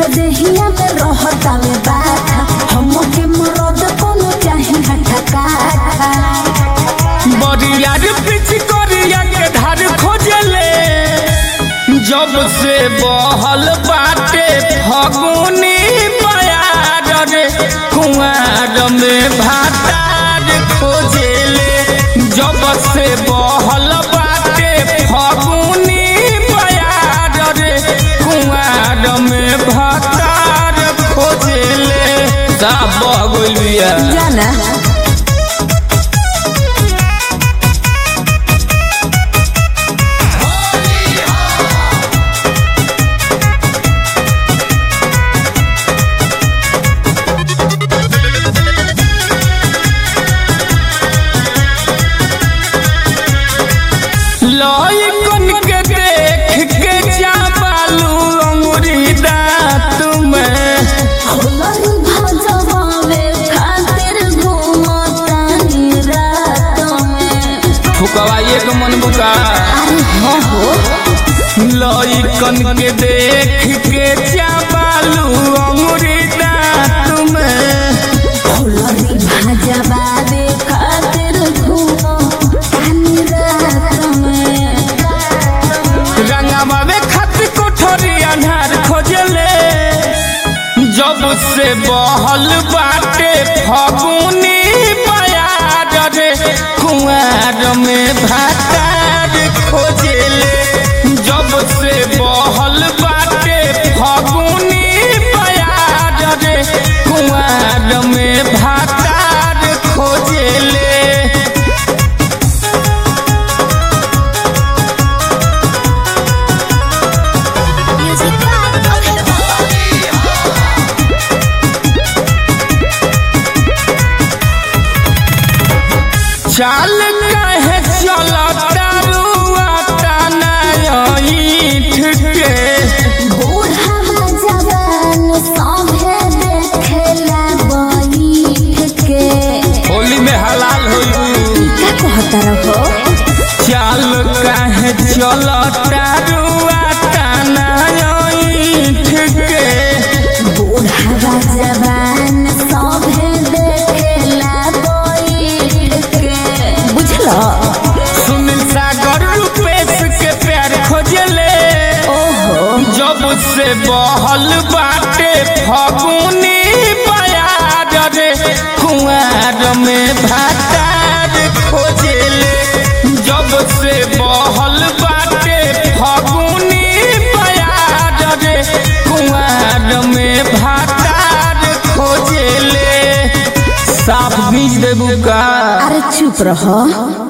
देहिया में रहता में बाथा हमके मरद कोनो चाही हठा काठा बरियार पिछ करिया के धार खोजले जब से बहल बाटे फगुनी बयार रे कुआर में भातार खोजले जब से बहल बाटे फगुनी बयार रे कुआर में भातार खोजले सब बह गइल बिया जाना लइकन के देख के चापालू अंगुरी दांत में होलन भजवावे खातिर घूमतानी रात में फुकवा एक मन बुका अरे हो हो लइकन के देख के चापालू अंगुरी दांत में होलन भजवावे खातिर घूमतानी रात में रंगवा में खत कोठरी अन्हार खोजले जब से बहल बाटे फगुनी बयार रे कुआर में भातार खोजले जब से बहल बाटे फगुनी बयार रे कुआर में भातार खोजले म्यूजिक चाल कहे चलता रुआ ईठ के बूढ़ा जवान सभे देखेला बैठ के होली में हलाल होई का कहता रहो चाल कहे चलता रुआ ईठ के बूढ़ा जवान सभे देखेला बैठ के बुझलो सुनील सागर रूपेश के प्यार खोजले ओहो जब से बहल बाटे फगुनी बयार रे कुआर में भातार खोजले जब से बहल बाटे फगुनी बयार रे कुआर में भातार खोजले साफ बीज देबू का अरे चुप रहो